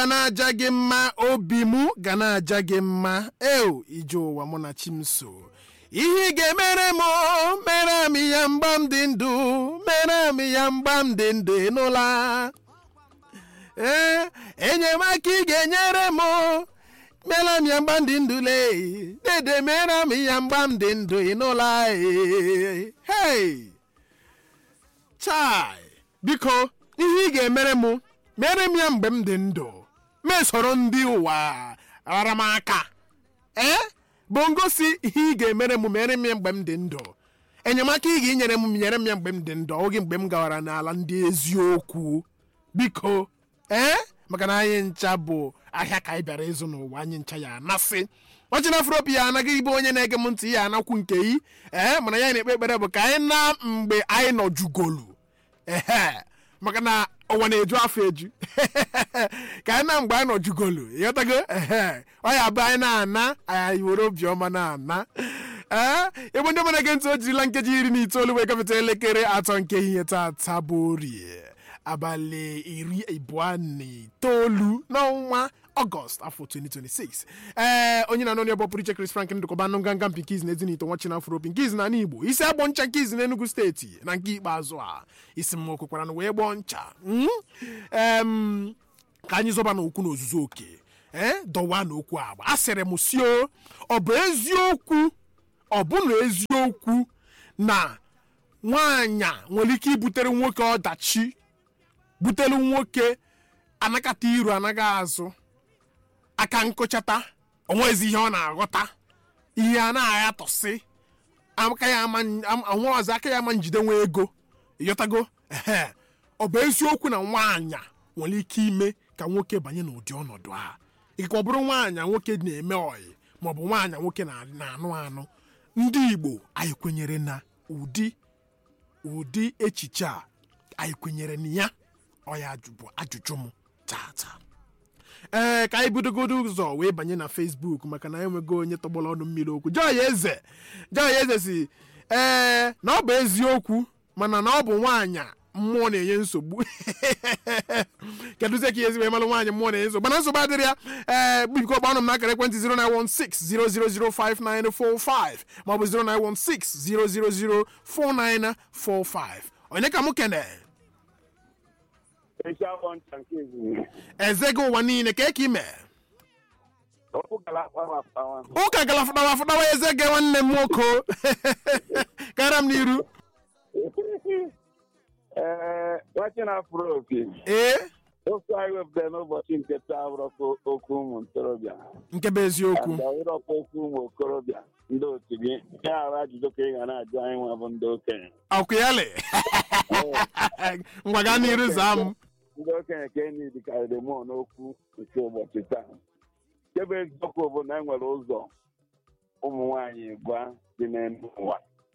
ga na-aja gị mma obi m ga na-aja gị mma eo ije ụwa mụ na chimso ihe ị ga-emere m mere m ya mgba m dị ndụ mere m ya mgba m dị ndụ ịnụla ee enyemaka ị ga-enyere m mere m ya mgba m dị ndụ lee dede mere m ya mgba m dị ndụ ịnụla ee hei chai biko ihe ị ga-emere m mere m ya mgbe m dị ndụ mesoro ndị ụwa rara m aka ee bụ ngosi ihe ị ga-emere m mere m ya mgbe m dị ndụ enyemaka ị ga-enyere m nyere m ya mgbe m dị ndụ oge mgbe m gawara n'ala ndị eziokwu biko ee maka na anyị ncha bụ ahịa ka anyị bịara ịzụ n'ụwa anyị ncha ya anasị ọchịna afropi ya anaghị ibe onye na-ege m ntị ya anakwu nke yi ee mana ya na-ekpe ekpere bụ ka anyị na mgbe anyị nọ jugolu ehe maka na ụwa na-eju afọ eju ka anyị na mgbe anyị nọ jugolu ịghọtago ehe ọ ya bụ anyị na-ana anyị were obiọma na-ana ee ebe ndị mara ege ntị o jirila nkeji iri na itoolu wee gafeta elekere atọ nke ihe tata bụ orie abalị iri abụọ na itoolu n'ọnwa ọgọst afọ 2026 ee onye na-anọ n'ebe pụrụ iche Chris Frank ndụkọba anụ nganga mpi nke izi na ezinito nwa china afropi nke izi na ala igbo isi agbọ ncha nke izi na enugu steeti na nke ikpeazụ a isi m okwekwara na wee gbọọ ncha mm? em, ka anyị zọba n'okwu n'ozuzu oke ee dọwa n'okwu agba a sịrị m sio ọ bụ eziokwu ọ bụ na eziokwu na nwaanyị a nwere ike ibutere nwoke ọdachi butere nwoke anakata iru anaghị azụ aka nkụchata onwezi ihe ọ na-aghọta ihe a na-aghatọsị aka ya ama anwa ọzọ aka ya ama njide nwa ego ịghọtago ehe ọ bụ eziokwu na nwaanyị nwere ike ime ka nwoke banye n'ụdị ọnọdụ a ikekwe ọ bụrụ nwaanyị nwoke na-eme ọyị maọbụ nwaanyị nwoke na- na-anụ anụ ndị igbo anyị kwenyere na ụdị ụdị echiche a anyị kwenyere na ya ọ ya ajụ- bụ ajụjụ m tata ee ka anyị budogodo ụzọ wee banye na facebook maka na enwego onye tọgbọrọ ọnụ mmiri okwu joy eze joy eze si ee na ọ bụ eziokwu mana na ọ bụ nwaanyị mmụọ na-enye nsogbu kedụzie ka ihe ezi wee malụ nwaanyị mmụọ na-enye nsogbu mana nsogbu adịrị ya ee biko gbanụ m n'akara ekwentị 09160005945 maọbụ 09160004945 onye ka mụ kene Echi agbọ ncha nke ezumike. eze gị ụwa niile ka eke ime Okwu gara akpawa akpawa. ụka gara fụdawa fụdawa eze gị nwanne m nwoke kara m n'iru Ee, nwachi na-afụrụ opi. ee Okwu anyị wepụtara n'ụbọchị nke taa bụrọkwa okwu ụmụ ntorobịa. nke bụ eziokwu Ada ịrọkwa okwu ụmụ okorobịa ndị otu gị. Ya ahụ ajụjụ ka ị ga na-ajụ anyị nwa bụ ndị okenye. akwụyali ngwa gaa n'iru zaa m Ndị okenye ka enyi dịkarịrị mụọ n'okwu nke ụbọchị taa. Nke bụ eziokwu bụ na e nwere ụzọ ụmụ nwaanyị gwa dị n'elu ụwa.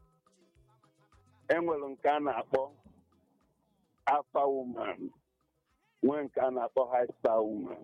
E nwere nke a na-akpọ alpha woman nwee nke a na-akpọ high star woman.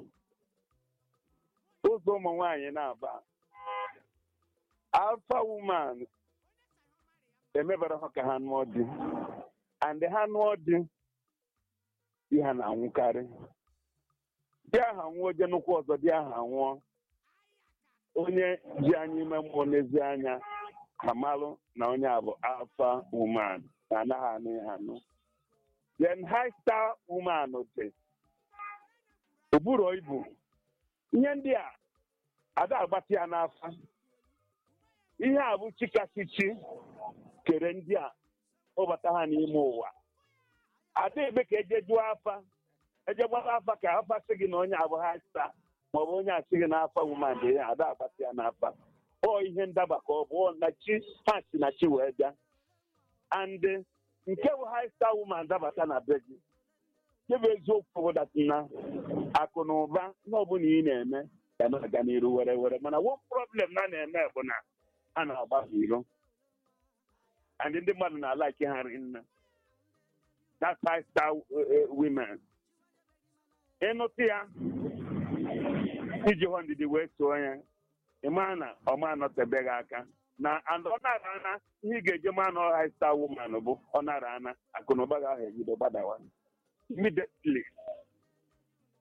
Ụzọ ụmụ nwaanyị na-aba alpha woman emebara ha ka ha nụọ di and ha nụọ di di ha na-anwụkarị di ahụ anwụọ je nnukwu ọzọ di ahụ anwụọ onye ji anya ime mmụọ n'ezi anya amalụ na onye a bụ alpha woman na anaghị anụ ya anụ then high star woman dị oburo ibu ihe ndị a ada agbatị ya n'afa ihe a bụ chikachichi kere ndị a kpọbata ha n'ime ụwa ada ebe ka eje jụọ afa eje gbara afa ka afa sị gị na onye abụ ha sta maọbụ onye asị gị n'afa woman dị ya ada agbatị ya n'afa ọ ihe ndaba ka ọ bụ ọ na chi ha si na chi wee bịa and nke bụ high star woman dabata na be gị nke bụ eziokwu bụ na akụ na ụba ihe ọbụla ị na-eme ga na-aga n'iru were were mana one problem na na-eme bụ na a na-agba iro and ndị mmadụ na-alaiki ha rinne that five star women ịnụtụ ya iji hụ ndidi wee tụọ ya ịma na ọma anọtebeghị aka na and ọ nara ana ihe ị ga-eje ma na high star woman bụ ọ nara ana akụnụba gị ahụ ebido gbadawa immediately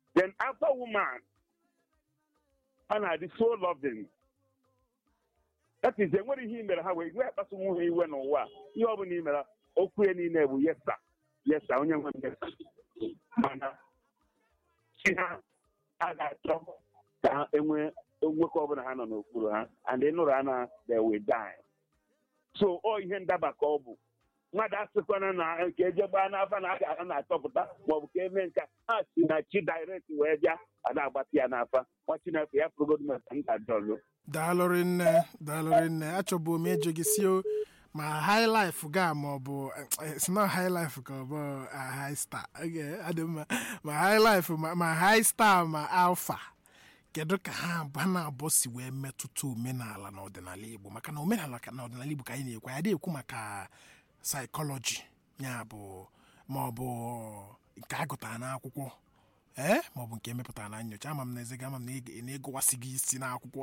then after woman ha na-adị so loving that is enwere ihe i mere ha wee wee kpasu nwe ha iwe n'ụwa a. ihe ọ bụla i mere okwu ya niile bụ yesa yesa onye nwe m yesa mana chi ha a ga-achọ ka ha enwee nwoke ọbụla ha nọ n'okpuru ha and ị nụrụ ha na they will die so ọ ihe ndaba ka ọ bụ mmadụ asịkwana na nke eje gbaa n'afa na a na-achọpụta maọbụ ka eme nka ha si na chi direct wee bịa a na-agbatị ya n'afa nwa chineke ya pụrụgodu maka nta jọlụ daalụrị nne daalụrị nne achọbụ m ịjụ gị si o ma high life ga ma ọ bụ it's not high life ka ọ bụ ah, high star okay adị mma ma high life ma, ma high star ma alpha kedu ka ha ba na-abụ si wee metụta omenala na ọdịnala igbo maka na omenala ka- na ọdịnala igbo ka anyị na-ekwu anyị adịghị ekwu maka saịkọlọji ya bụ ma ọ bụ nke a gụtara n'akwụkwọ ee ma ọ bụ nke emepụtara na nyocha ama m na ezega ama m na ị- na ịgụwasị gị isi n'akwụkwọ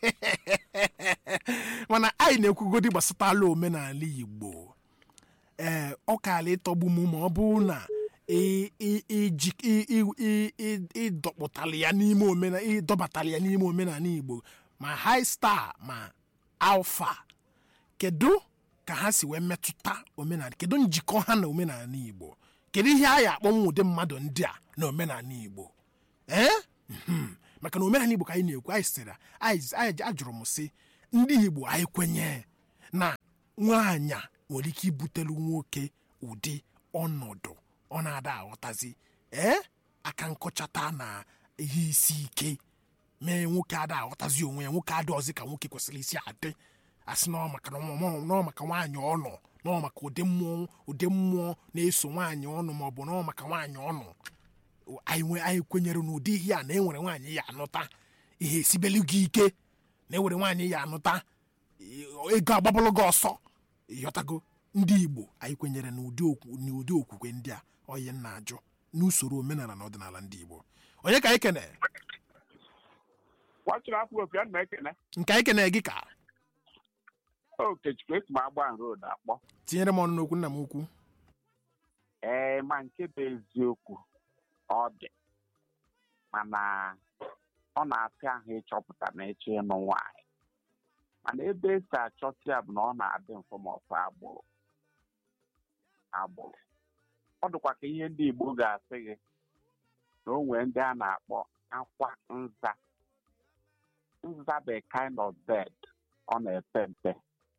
mana anyị na-ekwugodi gbasatala omenala igbo ee ọ kaala ịtọgbu m ma ọ bụrụ na ị- ị- iji- ị- ị- ị- ị- ịdọkpụtala ya n'ime omenala ịdọbatala ya n'ime omenala igbo ma high star ma alfa kedu ka ha si wee metụta omenala kedu njikọ ha na omenala igbo kedu ihe a ya akpọnwụ ụdị mmadụ ndị a na omenala igbo ee Mhm. maka na omenala igbo ka anyị na-ekwu anyị sịrị anyị anyị- ajụrụ m sị ndị igbo anyị kwenye na nwaanyị nwere ike ibutelu nwoke ụdị ọnọdụ ọ na-ada aghọtazi ee aka nkọchata na ihe isi ike mee nwoke ada aghọtazi onwe ya nwoke adịọzi ka nwoke kwesịrị isi adị asị nọ maka na ọ- nọ maka nwaanyị ọnụ nọ maka ụdị mmụọ ụdị mmụọ na-eso nwaanyị ọnụ maọbụ nọ maka nwaanyị ọnụ anyị nwe anyị kwenyere n'ụdị ihe a na enwere nwaanyị ya anụta ihe esibelu gị ike na enwere nwaanyị ya anụta i- ego agbabụlụ gị ọsọ ịghọtago ndị igbo anyị kwenyere n'ụdị okwu- n'ụdị okwukwe ndị a oyi nna ajụ n'usoro omenala na ọdịnala ndị igbo onye ka anyị kene nwachiri afọ opi a na-ekene nke anyị kene gị ka okechukwu esi m agba road akpọ tinyere m ọnụ n'okwu nna m ukwu ee ma nke bụ eziokwu ọ dị mana ọ na-afịa ahụ ịchọpụta na ịchọ ịnụ nwaanyị mana ebe esi achọta ya bụ na ọ na-adị mfe ma ọfụ agbụrụ agbụrụ ọ dịkwa ka ihe ndị Igbo ga-asị gị na o nwee ndị a na-akpọ akwa nza nza bụ a kind of bird ọ na-epe mpe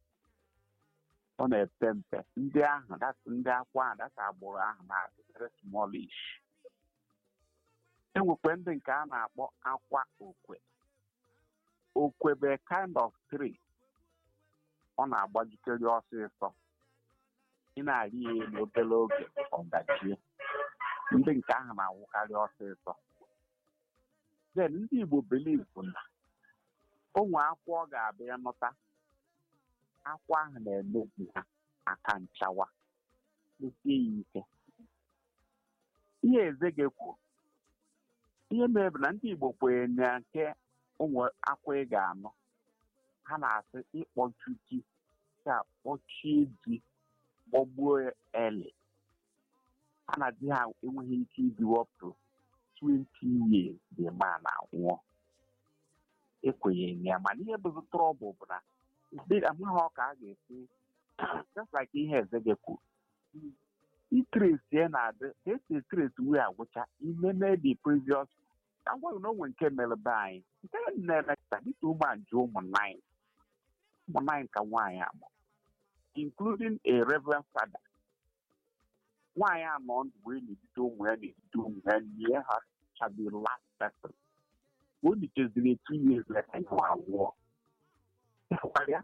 ọ na-epe mpe ndị ahụ that's ndị akwa ahụ that's agbụrụ ahụ na-adị very smallish enwekwe ndị nke a na-akpọ akwa okwe okwe bụ a kind of tree ọ na-agbajikere ọsịsọ ị na-arị ya elu obere oge ọ dajie ndị nke ahụ na-anwụkarị ọsịsọ then ndị Igbo believe na onwe akwa ọ ga-abịa nụta akwa ahụ na-emebi ha aka nchawa mesie ya ike ihe eze ga-ekwu ihe mere bụ na ndị Igbo kwenyere na nke ụmụ akwa ị ga-anụ ha na-asị ịkpọchu ji ka kpọchie ji kpọgbuo ele ha na di ha enweghị ike ibi up to 20 years the man anwụọ ekwenyeghị na ya mana ihe bụzi trọbụl bụ na ndị amaghị ọ ka a ga-esi just like ihe eze gị kwuru itresi ya na-adị ka esi etresi wee agwụcha imeme the previous agwaghị na onwe nke mere be anyị nke na-emeta dịka ụmụajụ ụmụ nine ụmụ nine ka nwaanyị amụ including a reverend father nwaanyị anọ ndụ wee na-edide ụmụ ya na-edide ụmụ ya nye ha chabi last person o licheziri two years later ya anwụọ ya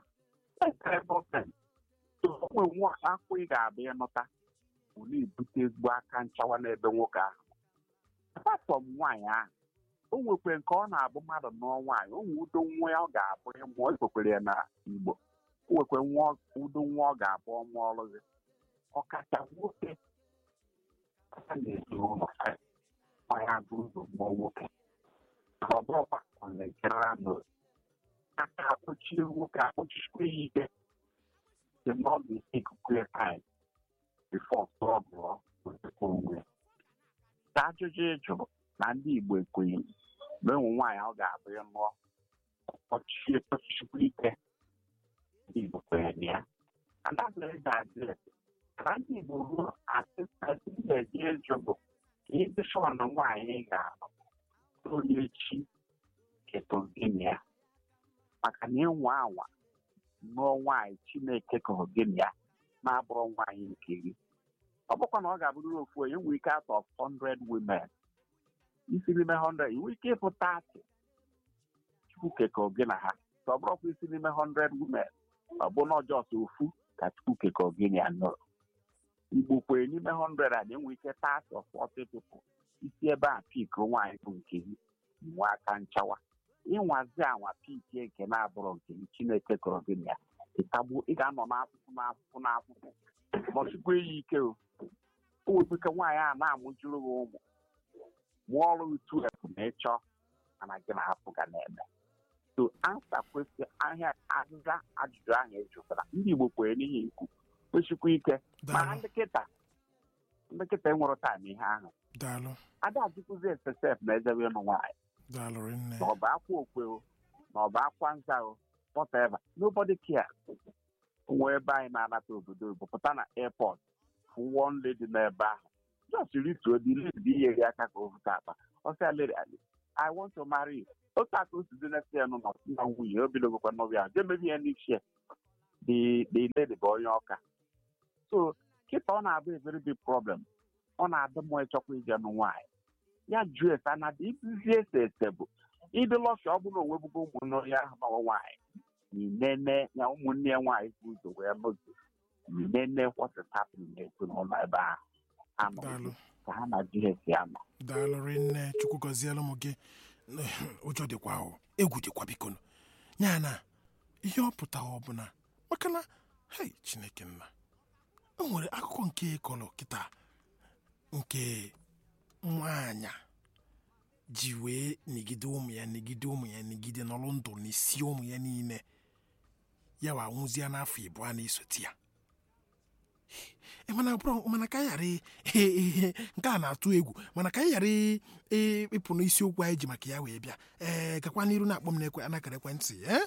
onwe nwa akwụ ị ga-abịa ịnụta bụ na-ebute ezigbo aka nchawa n'ebe nwoke ahụ apart from nwaanyị ahụ o nwekwe nke ọ na-abụ mmadụ nụọ nwaanyị o nwe udo nwa ya ọ ga-abụ ịmụọ ekwekwere ya na Igbo o nwekwe nwa udo nwa ọ ga-abụ ọmụ ọrụ gị ọkacha nwoke aka na-eji ụlọ nwaanyị agụ ụzọ mụọ nwoke ọ bụrụkwa ọ na-ejere n'otu aka akpọchie nwoke akpọchisikwa ya ike the more they take clear time before struggle with onwe ka ajụjụ ị jụrụ na ndị igbo ekwenyere na ụmụ nwaanyị ọ ga-abụ ịlụọ ọchịchị ọchịchịkwu ike ndị igbo kwenyere ya and that's very bad na ndị igbo ruo asịsasị ga-eji eju bụ ka ịdị shọ na nwaanyị ga-alụ onye echi ketogene ya maka na ịnwa anwa nụọ nwaanyị chineke kụrụ gịnị ya na-abụrụ nwaanyị nke gị ọ bụkwa na ọ ga-abụrụ ofu onye nwee ike atọ 100 women isi n'ime 100 inwe ike ịpụ 30 chukwu kekọọ gị na ha ka ọ bụrụkwa isi n'ime 100 women ọ bụ na ọjọọ sọ ofu ka chukwu kekọọ gị na ya nụrụ igbo kwere n'ime 100 a na-enwe ike 30 or 40 people isi ebe a pik nwaanyị bụ nke gị nwe aka nchawa ịnwazi anwa piki nke na-abụrụ nke gị chineke kọrọ gị na ya ịtagbu ị ga-anọ n'afụfụ n'afụfụ n'afụfụ nọchikwa ya ike o o wepụka nwaanyị a na-amụjuru gị ụmụ mụọ ọrụ utu efu ma ị chọọ mana gị na hapụ ga na-eme so ansa kwesị ahịa azịza ajụjụ ahụ ejụtara ndị igbo kwere n'ihi ikwu kwesịkwa ike mana daalụ ndị kịta ndị kịta enwere taịm ihe ahụ daalụ ada ajụkwụzi esesef na ezebe ịnụ nwaanyị daalụ rinne na ọ bụ akwa okwe o na ọ bụ akwa nza o whatever nobody cares nwe ebe anyị na-anata obodo oyibo pụta na airport fụ one lady n'ebe ahụ just rituo the lady ihe gị aka ka o vụta akpa ọ sị lady I want to marry you otu aka o si dị next year nọ na nwunye o bidogokwa n'obi ahụ jee mebi ihe n'isi ya the the lady bụ onye ọka so kịta ọ na-abụ a very big problem ọ na-adị mma ịchọkwa ije nụ nwaanyị ya jụọ ese na dị izizi ese ese bụ ịdị lọsha ọ bụla onwebugo ụmụnne onye ahụ nọ nwaanyị n'inene ya ụmụnne ya nwaanyị bụ ụzọ wee lụzi n'inene what is happening n'ezinụlọ ebe ahụ anọ daalụ ka ha na js anọ daalụ rinne chukwu gọziela ụmụ gị ụjọ dịkwa ahụ egwu dịkwa biko ya na ihe ọ pụtara ọ bụ na maka na hei chineke nna o nwere akụkọ nke ịkọrọ kịta nke nwaanyị ji wee nigide ụmụ ya nigide ụmụ ya nigide n'ọrụ ndụ n'isi ụmụ ya niile ya wa nwụzie n'afọ ịbụọ na-esote ya Eh, mana bụrụ mana ka anyị ghara i- i- i- nke a na-atụ egwu mana ka anyị ghara i- i- ịpụ n'isiokwu anyị ji maka ya wee bịa ee gakwa n'iru na-akpọ m n'ekwe anakara ekwentị eh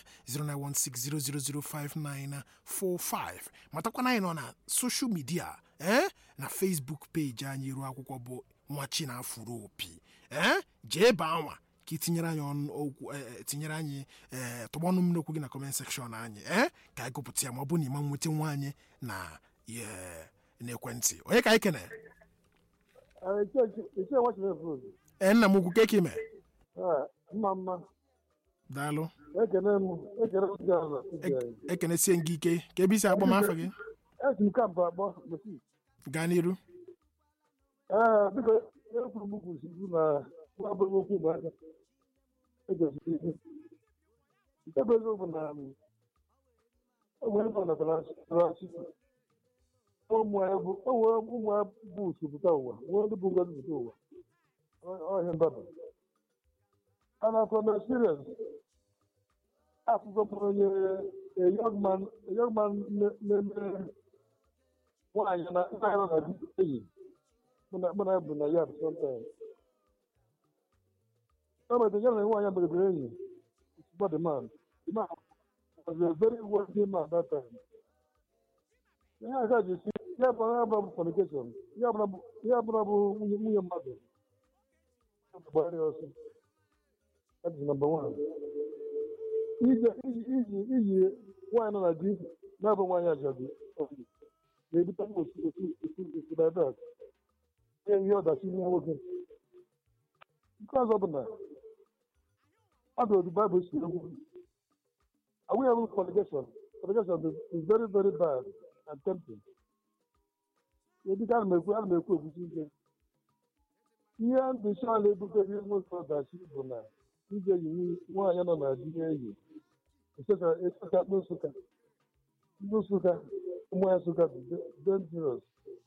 09160005945 matakwana anyị nọ na soshal midia eh na facebook peji anyị ruo akwụkwọ bụ nwachi na afụrụ opi eh jee baa nwa ka itinyere anyị ọnụ okwu eh, tinyere anyị ee tụgbọ ọnụ m n'okwu gị na kọment sekshọn anyị ee ka anyị gụpụta ya ma ọ bụ na ịma nweta nwa anyị na ihe n'ekwentị onye ka anyị kene ichie nwachiri fruit ee nna m ukwu ka eke ime mma mma daalụ ekene m ekene m gị ọzọ Ek- ekenesie m gị ike ka ebe isi akpọ m afọ gị esi m kampụ akpọ mesi gaa n'iru ee biko ekwuru m kwuru sikwu na nwa abụghị okwu bụ aka ejosiri ihe nke bụ eziokwu na o nwere ebe ọ natara asị ụmụ ya bụ o nwere ụmụ ya bụ usu pụta ụwa nwee ndị bụ ngozi pụta ụwa ọhịa mbaba a na-akọ na experience akụkọ bụ onye a young man a young man na- na-eme nwaanyị na nna ya nọ na di enyi mụ na mụ na ya bụ na ya sometimes o metere ya na nwaanyị a megidere enyi but the man the man was a very wealthy man that time ihe aka ji si ya bụ ya bụ fornication ya bụla bụ ya bụla bụ nwunye nwunye mmadụ gbara ya ọsọ that is number one iji iji iji iji nwaanyị nọ na di na-abụ nwaanyị ajadu na-ebute otu otu otu otu na dat ihe ihe ọdachi ihe nwoke nke ọzọ bụ na ọ dị otu baịbụl si ekwu awụ ya bụ fornication fornication is is very very bad and tempting ebika ana m ekwu ana m ekwu ekwuchi ike ihe ndị shọla ebutere nwoke ọdachi bụ na ije yi nwaanyị nọ na di ya enyi esokakpa nsụka ndị nsụka ụmụ ya nsụka dị dangerous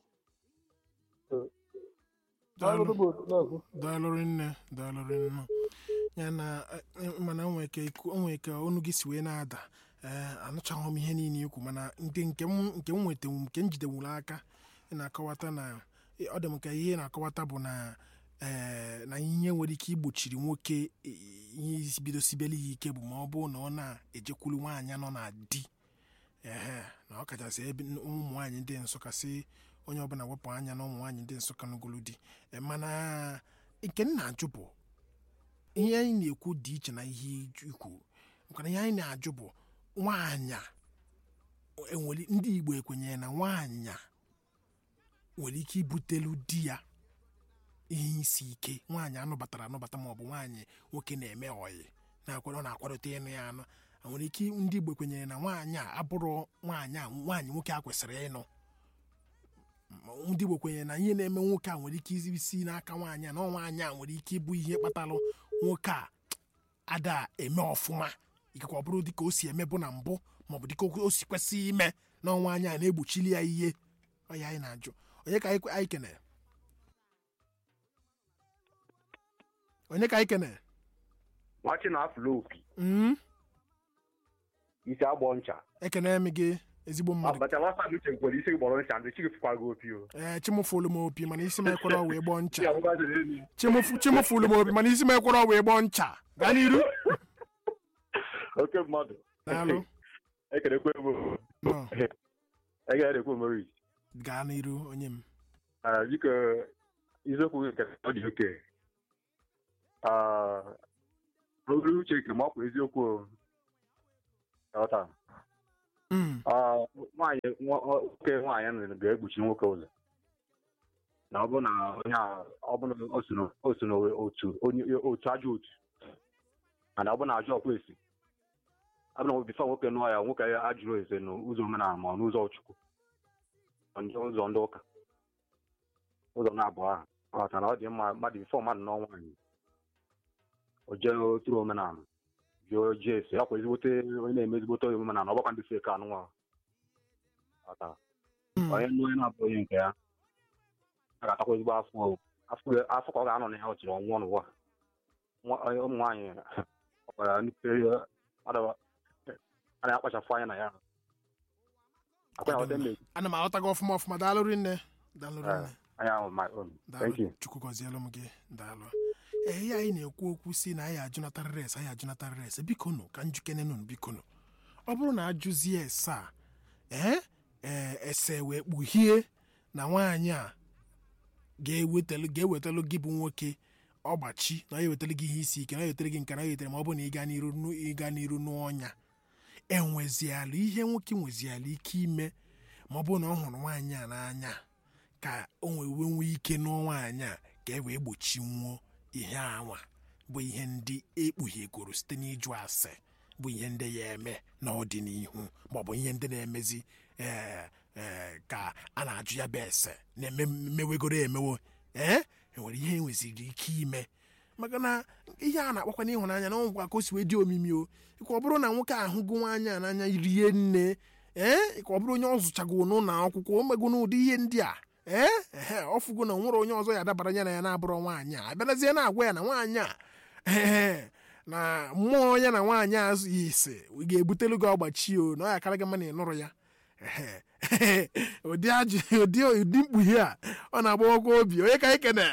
daalụ ọnọdụ bụ otu na-akụ daalụ rinne daalụ rinne ya na eh, mana o nwere ike iku- o nwere ike ọnụ gị si wee na-ada ee anụchaghị m ihe niile ikwu mana ndị nke m nke m nwetanwu nke m jidewuru aka ị na-akọwata na ọ dị m ka ihe ị na-akọwata bụ na ee na ihe nwere ike igbochiri nwoke i- ihe isi bido sibele ya ike bụ ma ọ bụrụ na ọ na-ejekwuru nwaanyị nọ na di ehe na ọ kachasị ebe n- ụmụ nwaanyị ndị nsụka si onye ọbụla wepụ anya na ụmụ nwaanyị ndị nsụka n'ogolo di E, mana nke m na-ajụ bụ ihe anyị na-ekwu dị iche na ihe ikwu makana ihe anyị na-ajụ bụ nwaanyị enwere ndị igbo ekwenyere na nwaanyị nwere ike ibutelu di ya ihe isi ike nwaanyị anụbatara anụbata maọbụ nwaanyị nwoke na-eme ọyị na-akwado ọ na-akwadote ịnụ ya anụ a nwere ike ndị igbo kwenyere na nwaanyị a abụrụ nwaanyị a nwaanyị nwoke a kwesịrị ịnụ Ma ndị igbo kwenyere na ihe na-eme nwoke a nwere ike isi n'aka nwaanyị a na ọ nwaanyị a nwere ike ịbụ ihe kpatalụ nwoke a ada eme ọfụma ikekwe ọ bụrụ dịka o si emebu na mbụ maọbụ dịka o si kwesị ime na ọnwa anyị a na-egbochili ya ihe ọ ya anyị na-ajụ onye ka anyị kwe- anyị kenere onye ka anyị kenere nwachi na afụlụ opi Mm, isi agbọ ncha ekene m gị ezigbo mmadụ abacha nwata m uche nkwere isi gbọrọ ncha ndị chigi fụkwa gị opi o ee chimụfụlụ m opi mana isi m ekwere wee gbọọ ncha Ya bụkwa sịrị elu. Chimụfụ- chimụfụlụ m opi mana isi m ekwere wee gbọọ ncha gaa n'iru oke mmadụ daalụ ekerekwe m nọ egerekwe mori gaa n'iru onye m biko isiokwu gị nke ọ dị oke obere uche nke ma ọ kwa eziokwu o. Ghọta? Mm, Ah, nwaanyị nwa- ọ- nwoke nwaanyị nụrụ ga-egbochi nwoke ụzọ na ọ bụ na onye a ọ bụ na o so na- o so n'otu onye otu ajọ otu mana ọ bụ na ajọ ọkwa esi ọ bụ na bifo nwoke nụọ ya nwoke ya ajụrụ ese n'ụzọ omenala ma ọ n'ụzọ chukwu ma ndị ụzọ ndị ụka ụzọ na-abụọ ahụ ọ ghọtara na ọ dị mma mmadụ bifo mmadụ nụọ nwaanyị o jee oturu omenala jụọ jee ese ọkwa ezigbote onye na-eme ezigbote onye omenala ọ gbakwa ndị feke anụ nwa ghọtara mm, onye nụ onye na-abụ onye nke ya a ga-atakwa ezigbo afọ o. afọ afọ ka ọ ga-anọ na ya ọ chịrị ọnwụọ n'ụwa Nwa- onye- ụmụ nwaanyị ọkwara nnukwu adaba a na-akpachapụ anya na ya akwa ya ọdị mmiri ana m aghọta gị ọfụma ọfụma daalụ rinne daalụ rinne anya ahụ my own thank you daalụ chukwu gọzielu m gị daalụ ee ihe anyị na-ekwu okwu si na anyị ajụnatarịrị ese anyị ajụnatarịrị ese bikonu ka njukenenụ bikonu ọ bụrụ na ajụzie ese a ee ee ese wee kpughie na nwaanyị a ga-ewetalu ga-ewetalu gị bụ nwoke ọgbachi na ọ ewetara gị ihe isi ike na ọ ewetara gị nke na ọ ewetara ma ọ bụ na ịga n'iru nụ- ịga n'iru n'ọnya enwezialụ ihe nwoke nwezialụ ike ime ma ọ bụrụ na ọ hụrụ nwaanyị a n'anya ka o wee nwee ike nụọ nwaanyị a ka e wee gbochinwuo ihe anwa bụ ihe ndị ekpughiegoro site n'ịjụ ase bụ ihe ndị ya eme n'ọdịnihu maọbụ ihe ndị na-emezi ee ee ka a na-ajụ ya bụ ese na-eme mewegoro emewo ee enwere ihe enweziri ike ime maka na ihe a na-akpakwa n'ịhụnanya na ọgwụkwa ka o si wee dị omimi o ịkwa ọ bụrụ na nwoke ahụgo nwaanyị a n'anya rie nne ee ịkwa ọ bụrụ onye ọ zụchago n'ụlọ akwụkwọ o mego n'ụdị ihe ndị a ee ehe ọ fụgo na o nwere onye ọzọ ya dabara ya na ya na-abụrụ nwaanyị a abịarazie na-agwa ya na nwaanyị a ee na mmụọ ya na nwaanyị a azụghị ise ga-ebutelu gị ọgbachi o na ọ ya akara gị mma na ịnụrụ ya ehe ụdị ajụ ụdị ụdị mkpughe a ọ na-agbawakwa obi onye ka anyị kene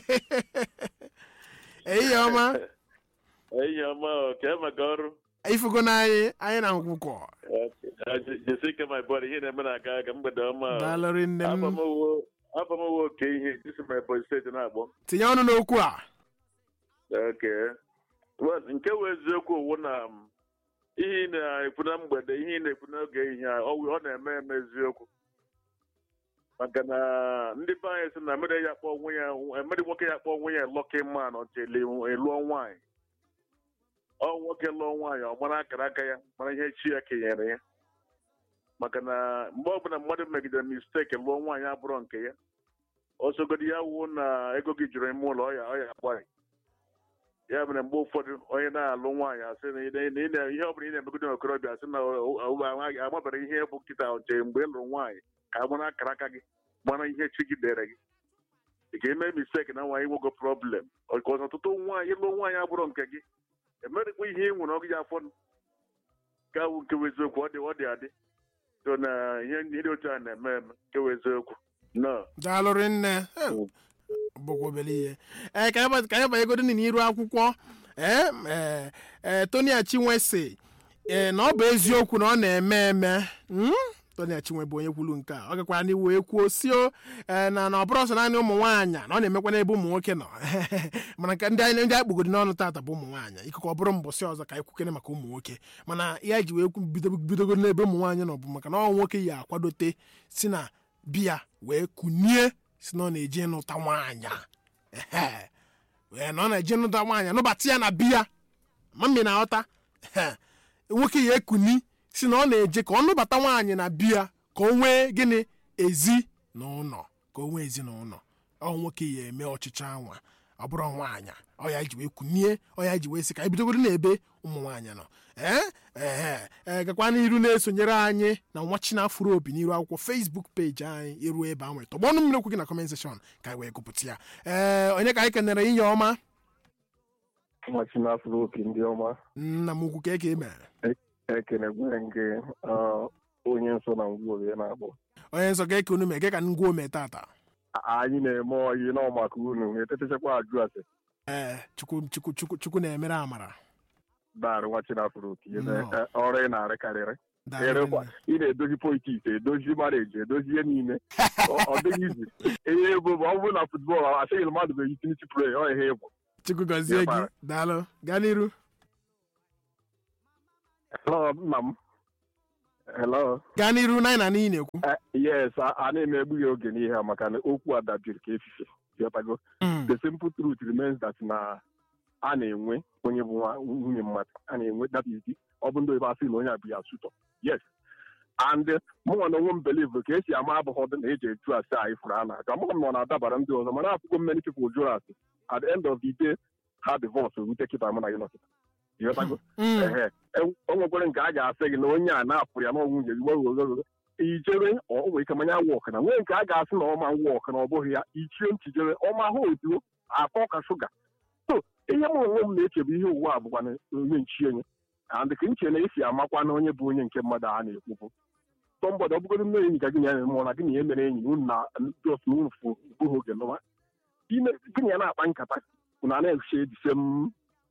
ehihie ọma Enyi ọma ọ, ka e maka ọrụ ifugo n'anyị anyị na nkwụkwọ jesi ike my body ihe na-eme na-aga aga mgbede ọma ọ. daalụrị nne m abamowo oke ihe isi my boy steeti na-agbọ tinye ọnụ n'okwu a Okay. Well, nke wụ eziokwu wụ na m, ihe ị na-ekwu na mgbede ihe ị na-ekwu n'oge ehihie a ọ wụ- ọ na-eme eme eziokwu maka na ndị be anyị sị na mmiri ya kpọọ onwe ya mmiri nwoke ya kpọọ onwe ya lọki man ọchị lụọ nwaanyị ọ nwoke lụọ nwaanyị ọ mara akara aka ya mara ihe chi ya kenyere ya maka na mgbe ọbụla mmadụ megidere misteki lụọ nwaanyị abụrọ nke ya ọsogodi ya wuo na ego gị jụrụ ime ụlọ ọya ọya agbaghị ya mere mgbe ụfọdụ onye na-alụ nwaanyị asị na ị na- ị na- ihe ọ bụla ị na-emegide okorobịa asị na o- o- o- amabara ihe bụ nkịta oche mgbe ị lụrụ nwaanyị ka a mara akara aka gị mara ihe chi gị dere gị ị ga-eme misteki na nwaanyị nwogo problem ọkọz ọtụtụ nwaanyị ịlụ nwaanyị abụrụ nke gị emerikwa ihe ị nwere ọgụ ya afọ ka awụ nke bụ eziokwu ọ dị ọ dị adị so na ihe ndị dị otu a na-eme eme nke bụ eziokwu no daalụrị nne Eh, bụkwa obere ihe ee ka anyị ka anyị banyegodo n'iru akwụkwọ ee ee ee Tony Achinwe si ee na ọ bụ eziokwu na ọ na-eme eme mm? Tony Achinwe bụ onye kwuru nke a ọ gakwara n'iwu ekwuo sio ee na na ọ bụrụ ọsọ naanị ụmụ nwaanyị na ọ na-emekwa n'ebe ụmụ nwoke nọ mana nke ndị anyị ndị anyị kpugodi n'ọnụ tata bụ ụmụ nwaanyị ikekọ ọ bụrụ mbọsị ọzọ ka anyị kwukene maka ụmụ nwoke mana ya ji wee kwu- bido- bidogoro n'ebe ụmụ nwaanyị nọ bụ maka na ọ nwoke ya akwadote si na biya wee kunie si na ọ na-eje ịnụta nwaanyị ehe wee na ọ na-eje ịnụta nwaanyị nụbata ya na biya mami na aghọta ehe nwoke ya ekuni si na ọ na-eje ka ọ nụbata nwaanyị na biya ka o nwee gịnị ezi na ụlọ ka o nwee ezinụlọ ọ nwoke ya eme ọchịchị anwa ọ bụrụ nwaanyị ọ ya ji wee kunie ọ ya ji wee sị ka anyị bidogoro n'ebe ụmụ nwaanyị nọ ee ee ee gakwa n'iru na-esonyere anyị na nwa chinafuro obi n'iru akwụkwọ facebook peji anyị iruo ebe ahụ tọgbọ ọnụ mmiri okwu gị na comment section ka anyị wee gụpụta ya ee onye ka anyị kenere inye ọma nwachi n'afọ opi ndị ọma nna m ukwu ka eke mere ekenegwere nke ah, onye nso na ngwuorie na-akpọ onye nsọ ka eke unu mee ka ngwa ome tata A- anyị na-eme oyi nọ maka unu etetechakwa ajụ ase ee chukwu chukwu chukwu chukwu na-emere amara darị nwachi n'afọ opi Nnọọ. ọrụ ị na-arịkarịrị Daalụ ịrịkwa nne. ị na-edozi politiks edozi mareji edozi ihe niile Ọ- ọ dịghị izi ihe ego bụ ọ bụrụ na futbọọlụ asịghị na mmadụ bụ utility play ọ ihe ịbụ chukwu gọzie gị Dịkwa. daalụ gaa n'iru hello nna m hello gaa n'iru na anyị na n'ihi na-ekwu Eh, yes a a na-emegbu ya oge n'ihe a maka na okwu a dabiri ka efife ghọtago Mm. the simple truth remains that na a na-enwe onye bụ nwa- nwunye mmadụ a na-enwe that is the- ọ bụ ndị oyibo asị na onye a bụ ya sutọ yes and mụnwa na onwe m believe ka esi ama abụghọdụ na eji etu asị a ifuru a na-aga amaghị m na ọ na-adabara ndị ọzọ mana apụgo many people jụrụ asị at the end of the day ha divorce erute kịta mụ na gị nọkịta ịghọtago Mm. ehe o nwekwere nke a ga-asị gị na onye a na-apụrụ ya n'ọnwụ nwunye gị gwe ijere ọ nwere ike manya wọk na nwee nke a ga-asị na ọma wọk na ọ bụghị ya ichie nchijere ọma ha otuo atọ ka shuga so ihe m onwe m na-eche bụ ihe ụwa a bụkwa na onye nchie nye and ka nche na esi amakwa na onye bụ onye nke mmadụ a na-ekwubu tọmbọdụ ọ bụgodị nne enyi ka gị na ya na-eme na gị na ya mere enyi unu na jos na unu fụ bụghị oge nụwa ime gị na ya na-akpa nkata unu a na-eche edise m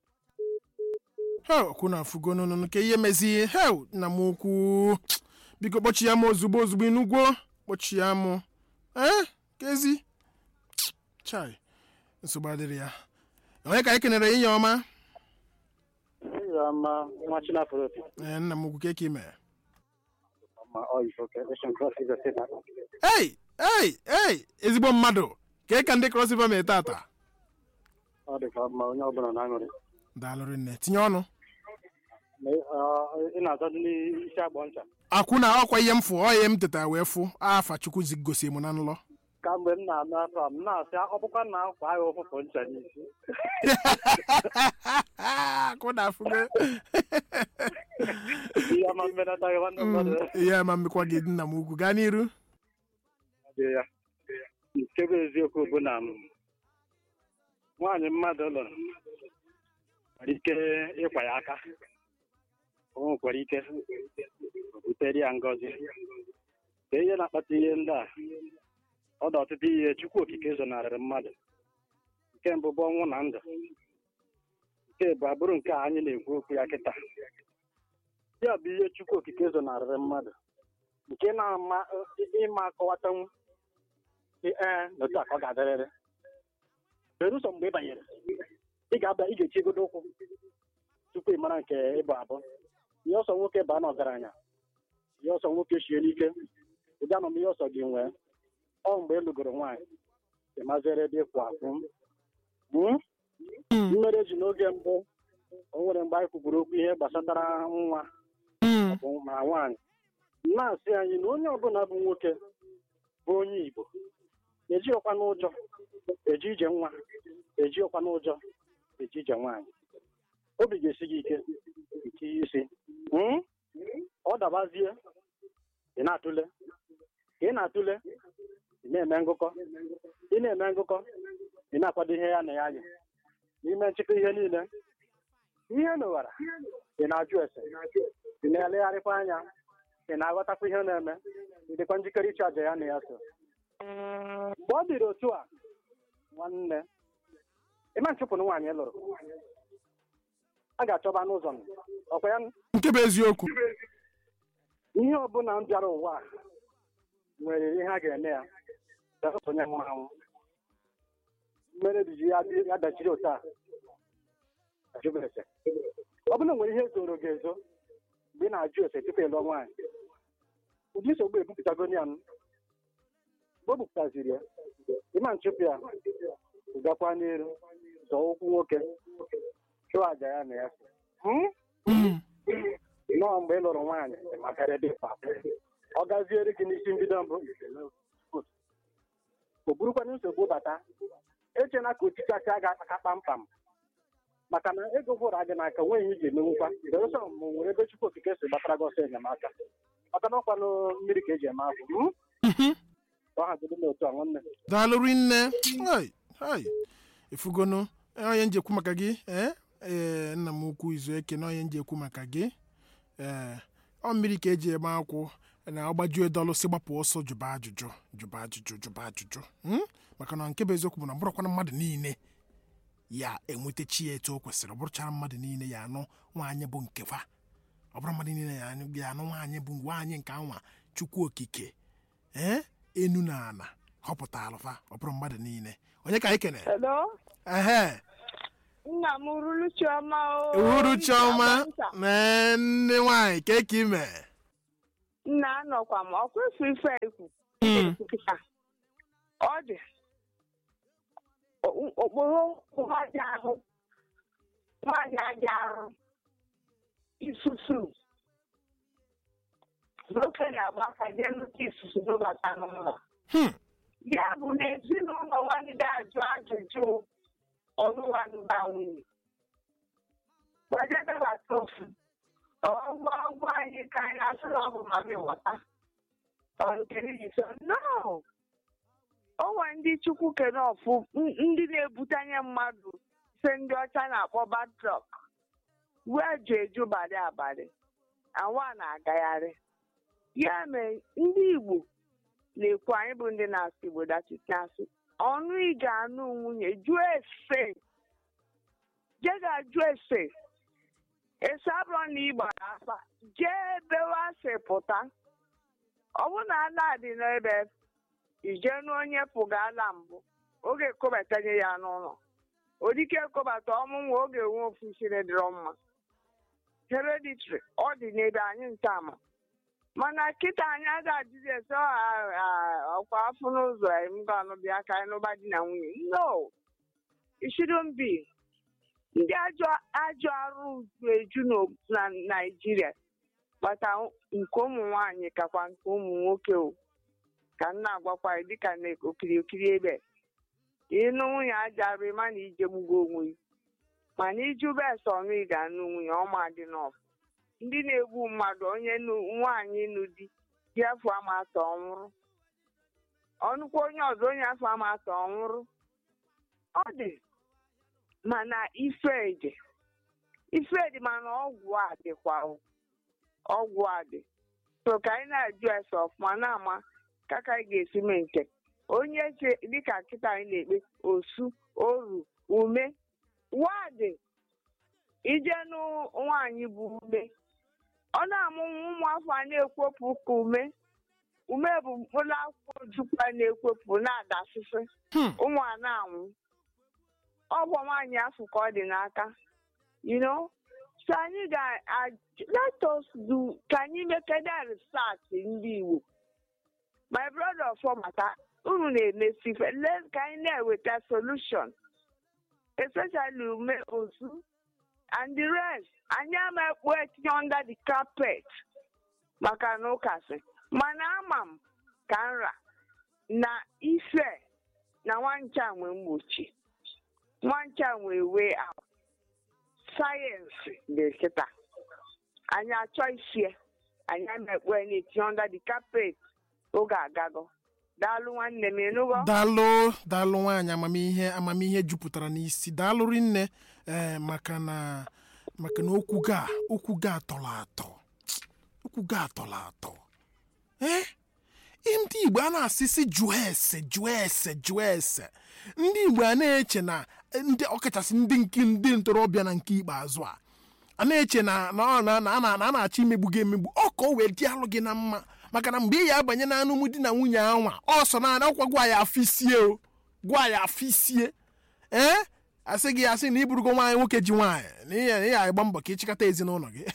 he okwu na afụgo nụnụ ka ihe mezi he nna m ukwu biko kpọchi ya m ozugbo ozugbo inugwo kpọchi ya m ee kezi chai nsogbu adịrị ya onye ka anyị kenere inye ọma Ama nwa Chinafro opi ee nna m ukwu ka eke mere ma ọ yi oke Ocean Cross River State Park. ei ei ei ezigbo mmadụ ka ka ndị cross river mee tata ọ dị ka mma onye ọbụla na-aṅụrị daalụrị nne tinye ọnụ Ma ị- ọ- ị na-azọdụ n'isi agbọ ncha akwụ na ọkwa ihe m fụ ọ ihe m tetara wee fụ afa chukwu zi gosi m na nlọ kamgbe m na-anụ afọ a m na-asị ọ bụkwa na akwa agha ụfụfụ ncha n'isi akwụ na afụgo ihe ọma mmenataghị nwanne mmadụ ihe ama mmekwa gị nna m ukwu gaa n'iru dị ya nke bụ eziokwu bụ na m nwaanyị mmadụ lụrụ nwere ike ịkwa ya aka o nwekwara ike o butere ya ngọzi ka ihe na-akpata ihe ndị a ọ dị ọtụtụ ihe chukwu okike zonarịrị mmadụ nke mbụ bụ ọnwụ na ndụ nke bụ abụrụ nke a anyị na-ekwu okwu ya kịta ya bụ ihe chukwu okike zonarịrị mmadụ nke na-ama ịma akọwatanwu ee n'otu a ka ọ ga-adịrịrị belụsọ mgbe ị banyere ị ga-abịa ị ga-echi egodo ụkwụ tupu ị mara nke ịbụ abụ ihe ọsọ nwoke baa n'ọgaranya ihe ọsọ nwoke shie n'ike ụdị amamihe ọsọ gị nwee ọ mgbe ị lụgoro nwaanyị ị mazere ebe ịkwụ akwụ Hmm? mmere ji n'oge mbụ o nwere mgbe anyị kwugburu okwu ihe gbasatara nwa bụ ma nwaanyị na-asị anyị na onye ọbụla bụ nwoke bụ onye Igbo ejighịkwa n'ụjọ eji ije nwa ejighịkwa n'ụjọ eji ije nwaanyị obi ga-esi gị ike nke isi Hmm? ọ dabazie ị na-atụle ka ị na-atụle ị na-eme ngụkọ ị na-eme ngụkọ ị na-akwado ihe ya na ya yi n'ime nchịkọ ihe niile ihe mewara ị na-ajụ ese ị na-elegharịkwa anya ị na-aghọtakwa ihe na-eme ị dịkwa njikere ịchụ àjà ya na ya so mgbe ọ dịrị otu a nwanne ịma nchụpụ na nwaanyị lụrụ a ga-achọba n'ụzọ m. ọkwa ya nke bụ eziokwu ihe ọbụla m bịara ụwa a nwere ihe a ga-eme ya belụsọ onye nwụrụ anwụ mmere biji ya dị- ya dachiri otu a ajụba ese ọ bụla nwere ihe zoro gị ezo mgbe ị na-ajụ ese tupu ịlụọ nwaanyị ụdị nsogbu ebupụtago ya m mgbe o bupụtaziri ya ịma nchụpụ ya gakwa n'elu zọọ ụkwụ nwoke chụọ aja ya na ya Hmm? Mm. nnọọ mgbe ị lụrụ nwaanyị makara dị mkpa ọ gaziere gị n'isi mbido mbụ o burukwana nsogbu bata echena ka ochichacha ga aka kpamkpam maka na ego gwụrụ gị n'aka nweghị ihe ị ga-emenwukwa belụsọ ma nwere ebe chukwu okike si gbatara gị ọsọ enyemaka maka na ọkwanụ mmiri ka eji eme akwụ hmm? Mhm. ọ haziri n'otu a nwanne daalụ rinne hai hai ifugonu onye njekwu maka gị ee ee nna m ukwu izu eke na onye njekwu maka gị ee ọ mmiri ka eji eme akwụ na ọgbajuo dọlụ si gbapụ ọsọ jụba ajụjụ jụba ajụjụ jụba ajụjụ Hmm? maka na nke bụ eziokwu bụ na ọ bụrụkwana mmadụ niile ya enwetachi ya etu o kwesịrị ọ bụrụchara mmadụ niile ya anụ nwaanyị bụ nkefa ọ bụrụ mmadụ niile ya anụ ya anụ nwaanyị bụ nwaanyị nke anwa chukwu okike ee enu na ana họpụta alụfa ọ bụrụ mmadụ niile onye ka anyị kene Hello? ehe Nna m ruru Chioma o. uru chiọma Nta. na nne nwaanyị ka ka ime Nna anọkwa m ọkwa efu ife ekwu. Mm. Kịta. Ọ dị. O- Okporo nwaanyị ahụ. Nwaanyị aja arụ. Isusu. Nwoke na-agba aka jee nnukwu isusu n'ụbata n'ụlọ. Hmm. Ya bụ na ezinụlọ nwanne ajụ ajụjụ ọlụwanụba nwunye. Gbajadabata ofu. ọgwụ ọgwụ anyị ka anyị asụrụ ọgwụ ma gị ghọta Ọ nke niile so, no o nwere ndị chukwu kere ọfụ n- ndị na-ebutanye mmadụ se ndị ọcha na-akpọ batrọk wee ju eju balị abalị awa na-agagharị ya mere ndị igbo na-ekwu anyị bụ ndị na-asụ igbo dachite asụ ọnụ ị ga-anụ nwunye jụọ ese je ga-ajụ ese esi abụrụ na ị gbara afa jee ebe wasị pụta ọ bụ na ala dị n'ebe ije n'onye pụga ala mbụ oge ekobataghị ya n'ụlọ odike ekobata ọmụnwa oge nwe ofu siri dịrọ mma hereditary ọ dị n'ebe anyị ntama mana kịta anyị agaghị ajụzi ese "Ọ, ah, ah, ọkwa afọ n'ụzọ m ga-anụbịa ka anyị n'ụba di na nwunye no it shouldn't be ndị ajọ ajọ arụ eju n'o- na naijiria kpata nke ụmụ nwanyị kakwa nke ụmụ nwoke o ka m na-agwakwa gị dịka na okirikiri ebe ịnụ nwunye aja arụ ịma na ije gbugo onwe gị mana iju bes ọnụ ị ga-anụ nwunye ọma dị n'ọfụ ndị na-egbu mmadụ onye nu- nwaanyị nụ di di afọ ama atọ ọnwụrụ ọnụkwa onye ọzọ onye afọ ama atọ ọnwụrụ ọ dị mana ife dị ife dị mana ọgwụ a dịkwa o. ọgwụ a dị so ka anyị na-ajụ ese ọfụma na-ama kaka anyị ga-esi mee nke onye che dịka kịta anyị na-ekpe osu oru ume wadị ije nụ nwaanyị bụ ume ọ na-amụ ụmụafọ a na-ekwopụ ka ume ume bụ mkpụrụ akwụkwọ ojukwu a na-ekwopụ na-adasịsị Hmm. ụmụ a na-anwụ ọ bụ nwaanyị afọ ka ọ dị n'aka you know so anyị ga a- let us do ka anyị mekede research ndị Igbo my brother fọmata unu na-emesi ife let ka anyị na-eweta solution especially ume ozu and the rest anyị ama ekpu etinye under the carpet maka na ụkasị mana ama m ka nra na ife na nwancha nwe mgbochi nwancha nwe way out sayensị dị kịta anyị achọ isie anyị amekpe na-etinye under the carpet oge agago daalụ nwanne m ịnụgo daalụ daalụ nwaanyị amamihe amamihe jupụtara n'isi daalụ rinne ee maka na maka na okwu ga okwu ga atọrọ atọ okwu ga atọrọ atọ ee ndị igbo a na-asịsị jụọ ese jụọ ese jụọ ese ndị igbo a na-eche na ndị ọkachasị ndị nke ndị ntorobịa na nke ikpeazụ a a na-eche na na ọ na- na a na- na a na-achọ imegbu gị emegbu ọ ka o wee dị alụ gị na mma maka na mgbe ị ya abanye na anụmụ di na nwunye anwa ọ sọ na akwụkwọ gwa ya afọ isie o gwa ya afọ isie ee asị gị asị na iburugo nwaanyị nwoke ji nwaanyị na ihe na ihe agba mbọ ka ịchịkọta ezinụlọ gị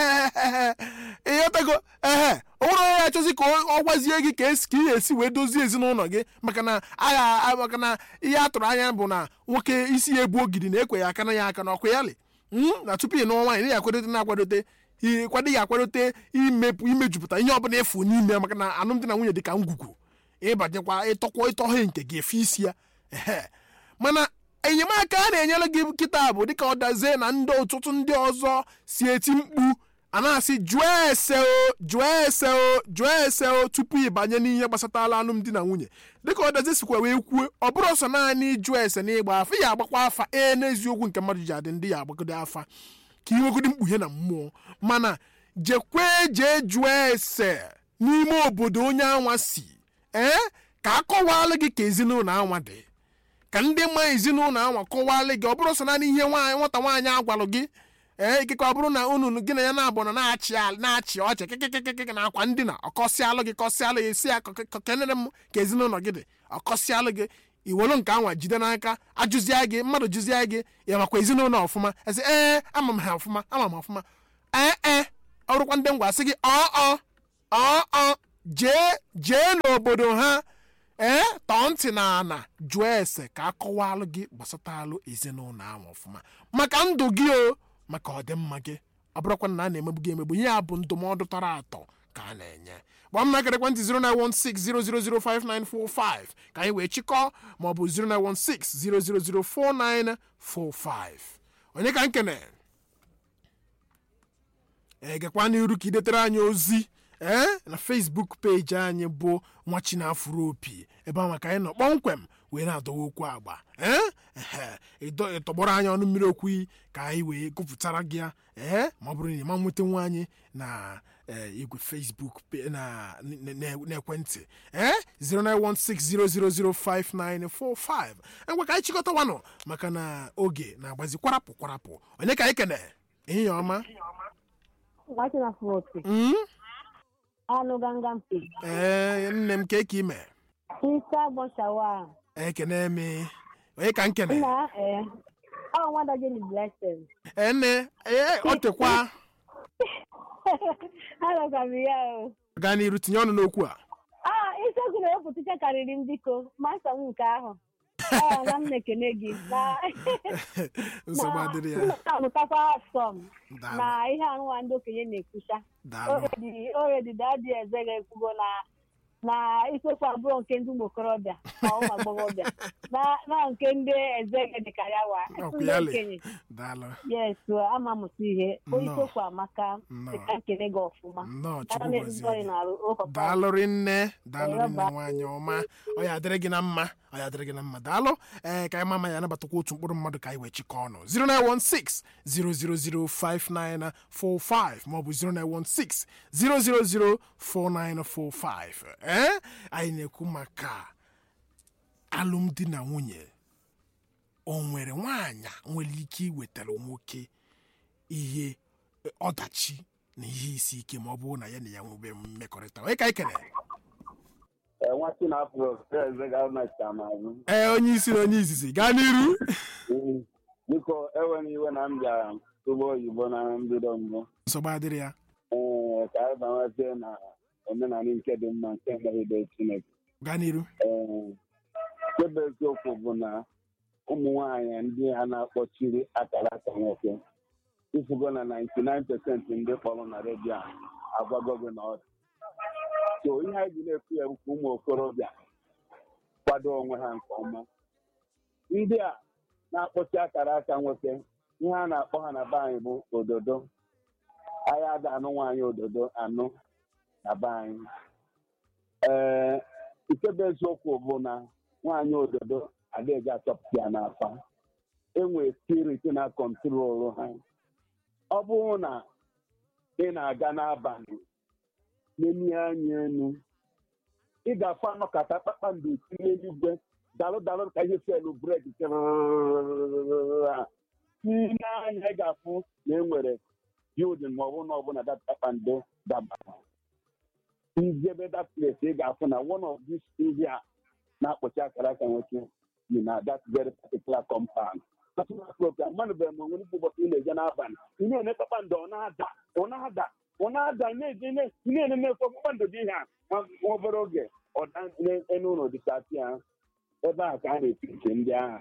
ịghọtago ehe o nwere onye achọzi ka ọ ọ gwazie gị ka esi ka ị ga-esi wee dozie ezinụlọ gị maka na agha maka na ihe a tụrụ anya bụ na nwoke isi ya ebu ogidi na-ekwe ya aka na ya aka na ọkụ ya lị Mm, na tupu ị nụọ nwaanyị na ya akwadote na-akwadote ị- kwado ya akwadote imepụ imejupụta ihe ọbụla efu n'ime maka na alụmdi na nwunye dị ka ngwugwu ịbanyekwa ịtọkwa ịtọhe nke gị efe isi ya ehe mana enyemaka a na-enyere gị kịta bụ dịka ọdazie na ndị ọtụtụ ndị ọzọ si eti mkpu a na-asị jụọ ese o jụọ ese o jụọ ese o tupu ịbanye n'ihe gbasatala alụmdi na nwunye dịka ọdazie sikwa wee kwuo ọ bụrụ sọ naanị ịjụ ese na ịgba afa ya agbakwa afa ee n'eziokwu nke mmadụ ji adị ndị ya agbagode afa ka ị nwegodi mkpughe na mmụọ mana jekwee jee jụọ ese n'ime obodo onye anwa si ee ka a kọwalụ gị ka ezinụlọ anwa dị ka ndị mma ezinụlọ anwa kọwalụ gị ọ bụrụ sọ naanị ihe nwaanyị nwata nwaanyị agwalụ gị ee ikekwe ọ bụrụ na unu gị na ya na-abụ na na-achị al- na-achị ọchị kịkịkịkịkị na akwa ndina ọkọsịalụ gị kọsịalụ gị si ya kenere m ka ezinụlọ gị dị ọkọsịalụ gị iwelu nke anwa jide n'aka ajụzie gị mmadụ jụzie gị ya makwa ezinụlọ ọfụma esi ee ama m ha ọfụma ama m ọfụma ee ee ọrụkwa ndị ngwa sị gị ọ ọ ọ jee jee n'obodo ha ee tọọ ntị na ana jụọ ese ka a kọwalụ gị gbasatalụ ezinụlọ ahụ ọfụma maka ndụ gị o maka ọdịmma gị ọ bụrụkwa na a na-emegbu gị emegbu ihe a bụ ndụmọdụ tọrọ atọ ka a na-enye gba m nakara ekwentị 09160005945 ka anyị wee chịkọọ maọbụ 09160004945 onye ka nkene egekwa n'iru ka idetere anyị ozi ee na facebook peji anyị bụ nwa chinafụrụ opi ebe ahụ ka anyị nọ kpọmkwem wee na-adọwa okwu agba ee ehe ịdọ- ịtọgbọrọ anyị ọnụ mmiri okwu iyi ka anyị wee gụpụtara gị ya ee ma ọ bụrụ na ị ma nweta nwa anyị na ee, igwe facebook pe- na n- n- n'ekwentị ee 09160005945 ngwa ka anyị chịkọtawanụ maka na oge na-agbazi kwarapụ kwarapụ onye ka anyị kene ehihie ọma Nwachi na Frotu, Mm? anụ ganga mpe, ee nne m ka eke ime isi agbọ shawa, ekene m onye ka nkene nna ee, ọ nwada Jenny Blessing. ee nne ee ọ tekwa Anọkwa m ya o. gaa n'iru tinye ọnụ n'okwu a Ah, isiokwu na-ewepụtacha karịrị m biko, masa m nke ahụ. Ọ na m na-ekene gị na nsogbu adịrị ya na-amụtakwa asọm Daalụ. na ihe anụwa ndị okenye na-ekwucha. daalụ Oredi oredi dadi eze ga-ekwugo na na isiokwu abụọ nke ndị ụmụ okorobịa ma ụmụ agbọghọbịa na na nke ndị eze dịka ya wa Ọkụ ndị ya le. okenye daalụ yes ama mụta ihe Nnọọ. isiokwu amaka Nnọọ. dịka nkene gị ọfụma nnọọ Ana chukwu na-ezigbo anyị gọzie na-arụ ụkọta daalụrị nne daalụrị Ee, nne bye. nwaanyị ọma ọ ya adịrị gị na mma ọ ya adịrị gị na mma daalụ ee ka anyị mama ya anabatakwa otu mkpụrụ mmadụ ka anyị wee chịkọ ọnụ 0916 0005945 maọbụ 0916 0004945 ee anyị na-ekwu maka alụmdi na nwunye o nwere nwaanyị nwere ike iwetara nwoke ihe eh, ọdachi na ihe isi ike ma ọ bụrụ na ya na ya nwebe mmekọrịta onye ka anyị kere nwa chinafro eze ga-anacha m azụ ee onye isi na onye izizi gaa n'iru biko enwere iwe na m bịara tụba oyibo na mbido mbụ nsogbu adịrị ya ee ka anyị banwezie na omenala nke dị mma nke megide chineke gaa n'iru ee nke bụ eziokwu bụ na ụmụ nwanyị ndị a na-akpọchiri akara aka nwoke ifugo na 99% ndị kpọrọ na redio a agwago gị na ọ dị so ihe anyị ji na-ekwu ya bụ ka ụmụ okorobịa kwado onwe ha nke ọma ndị a na-akpọchi akara aka nwoke ihe a na-akpọ ha na be anyị bụ ododo anyị ada anụ nwaanyị ododo anụ na be anyị ee nke bụ eziokwu bụ na nwaanyị ododo adịghị achọpụta ya n'afa enwere spirit na kọntrolu ha ọ bụrụ na ị na-aga n'abalị n'enyi anya enu ị ga-afụ anọkata kpakpando esi n'eluigwe dalụ dalụ ka ihe selu bred n'anya ị ga-afụ na e nwere bildin ma ọ bụ na ọ bụ na dat kpakpando dabara njebe that place ị ga-afụ na one of these ndị a na-akpọchi akara aka nwoke dị na that very particular compound mmanụbeghị m onwere ikwu ụbọchị ị na-eje n'abalị ị na-ene kpakpando ọ na-ada ọ na-ada ọ na-ada na-eje na-ene efe kpakpando dị ihe a nwa obere oge ọdanu ụlọ dịkasị ebe a ka a na-eti nke ndị agha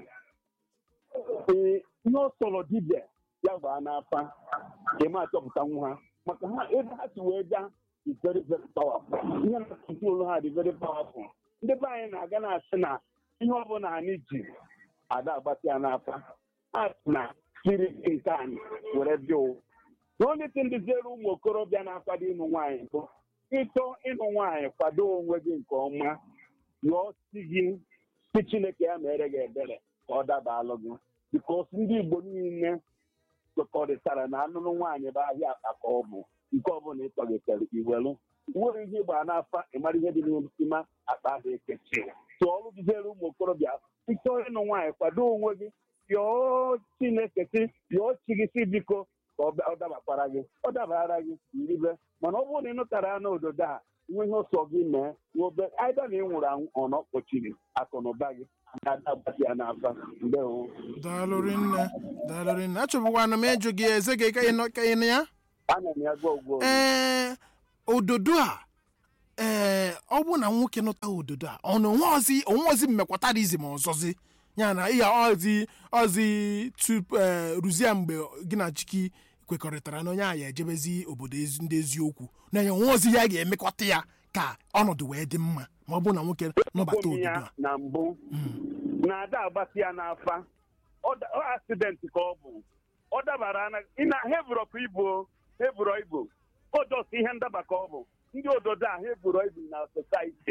ee ihe ọ sọrọ dibịa ya gbaa n'afa ka eme achọpụta nwu ha maka ha ebe ha si wee gaa is very very powerful ihe na-atụtụ ha dị very powerful ndị be anyị na-aga na-asị na ihe ọbụla anyị ji ada agbatị ya n'afa ha sị na spirit nke anyị were bịa ụwa na onye ti ndị ziere ụmụ okorobịa na-akwado ịnụ nwaanyị bụ ịchọ ịnụ nwaanyị kwado onwe gị nke ọma yọọ si gị si chineke ya mere gị ebere ka ọ daba alụ gị bikos ndị igbo niile kwekọrịtara na anụnụ nwaanyị bụ ahịa akpa ka ọ bụ nke ọbụla ịtọgịtere iwelu nwere ihe ịgba n'afa ịmara ihe dị n'ime akpa ahụ ekechi tụọ ọrụ gịziere ụmụ okorobịa ịchọ ịnụ nwaanyị kwado onwe gị yọọ chineke si yọọ chi gị si biko ka ọ dabakwara gị ọ dabara gị iribe mana ọ bụrụ na ị nụtara ya n'ododo a nwe ihe ọsọ gị mee nwobe aịda na ị nwụrụ anwụ ọ na ọkpọchiri akụ na ụba gị na-ada agbati ya n'afa ndewo daalụ rinne daalụ rinne achọbụkwana m ịjụ gị eze gị ka ị nọ ka ị nọ ya ana m ya gwa ugwu ee ododo a ee ọ bụ na nwoke nụta ododo a ọ na onweozi onweozi mmekwatarizm ọzọzi ya na ihe ọzi ọzi tupu ee ruzie mgbe gị na chiki kwekọrịtara na onye a ya ejebezi obodo ezi- ndị eziokwu na ya onweozi ya ga-emekọta ya ka ọnọdụ wee dị mma ma ọ bụ na nwoke nọbata Ụmụ ododo ya a na mbụ na-ada agbati ya n'afa ọ da- ọ asidenti ka ọ bụ ọ dabara na ị na hevurọpụ ibo hevurọ ibo o just ihe ndaba ka ọ bụ ndị ododo a hevurọ ibo na sosaiti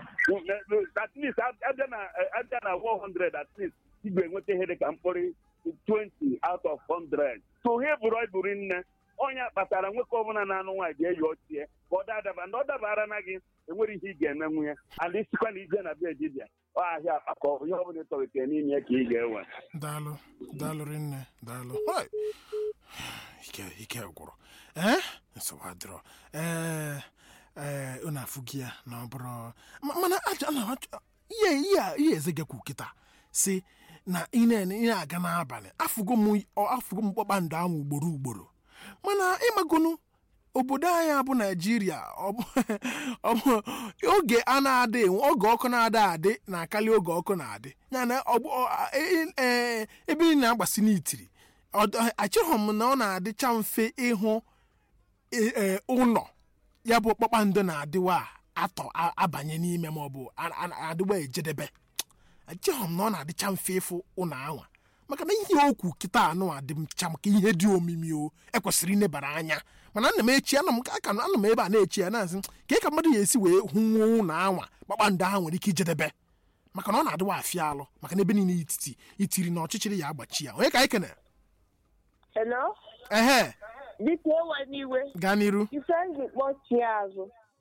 at least abịa na abịa na 100 at least ị ga-enweta ihe dịka mkpụrụ 20 out of 100 so hevurọ ibu nne ọnya kpatara nwoke ọbụla na-anụ nwaanyị ga-eyi ochie ka ọ dadaba ndị ọ dabara na gị enwere ihe ị ga-emenwu ya ala isikwa na ije na be dibịa ọ ahịa akpa ka ọ bụ ihe ọbụla ịtọlitere n'ime ya ka ị ga-ewe daalụ daalụ rinne daalụ Hoi! ike ike gwụrụ ee nsogbu adịrọ ee ee unu afụ gị ya na ọ bụrụ ma- mana aja na achọ- ihe ihe a- ihe eze gekwu kịta si na ị na- ị na-aga n'abalị afụgo m ọ- afụgo m kpakpando ahụ ugboro ugboro mana ịmagonu obodo anyị bụ naijiria ọ bụ ọ bụ oge a na-adị enwe oge ọkụ na-adị adị na-akarị oge ọkụ na-adị ya na ọ bụ ọ- a- e- e- ebe ị na-agbasi n'itiri ọ- achọghị m na ọ na-adịcha mfe ịhụ e- e, ụlọ ya bụ kpakpando na-adịwa atọ a- abanye n'ime ma ọ bụ a- a- adịwa ejedebe achọghị m na ọ na-adịcha mfe ịfụ ụlọ anwa maka na ihe okwu kịta anụ adị m cha maka ihe dị omimi o ekwesịrị inebara anya mana ana m echi ana m aka ana m ebe a na-echi ya na-asị ka ka mmadụ ya esi wee hụ nwa ụlọ anwa kpakpando ahụ nwere ike ijedebe maka na ọ na-adịwa afịa alụ maka na ebe niile ititi itiri na ọchịchịrị ya agbachi ya onye ka anyị kene Hello? ehe Biko ewe n'iwe. gaa n'iru Ife ndị kpọchie azụ.